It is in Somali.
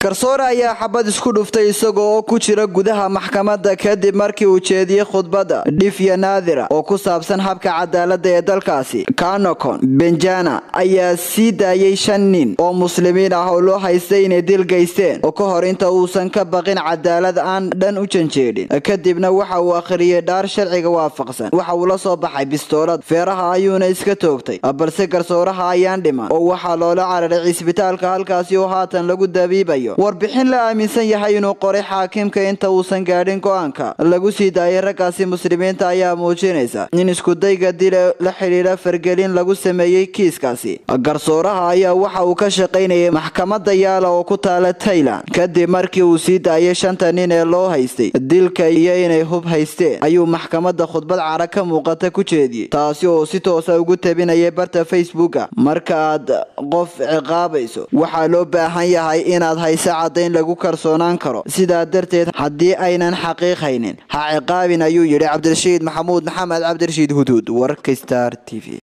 garsoore ayaa xabad isku dhuftay isaga oo ku jira gudaha maxkamadda kadib markii uu jeediyey khudbadda dhifya naadira oo ku saabsan habka cadaaladda ee dalkaasi kanokon benjana ayaa sii daayay shan nin oo muslimiin ah oo loo haystay inay dil geysteen oo ka hor inta uusan ka baqin cadaalad aan dhan u janjeedhin kadibna waxa uu akhriyey dhaar sharciga waafaqsan waxa uu la soo baxay bistoolad feeraha ayuuna iska toogtay balse garsooraha ayaan dhiman oo waxaa loola cararay cisbitaalka halkaasi oo haatan lagu dabiibayo warbixin la aaminsan yahay inuu qoray xaakimka inta uusan gaadhin go-aanka lagu sii daayay raggaasi muslimiinta ayaa muujinaysa in iskudayga dila la xidhiidha fargelin lagu sameeyey kiiskaasi garsooraha ayaa waxa uu ka shaqaynayay maxkamadda yaala oo ku taala tailand kadib markii uu sii daayay shanta nin ee loo haystay dilka iyo inay hub haysteen ayuu maxkamadda khudbad cara ka muuqata ku jeediyey taasi oo si toosa ugu tabinayay barta facebooka marka aad qof ciqaabayso waxaa loo baahan yahay inaad hayso caddayn lagu kalsoonaan karo sidaa darteed haddii aynan xaqiiqhaynin ha ciqaabin ayuu yidhi cabdirashiid maxamuud maxamed cabdirashiid huduud wararka star t v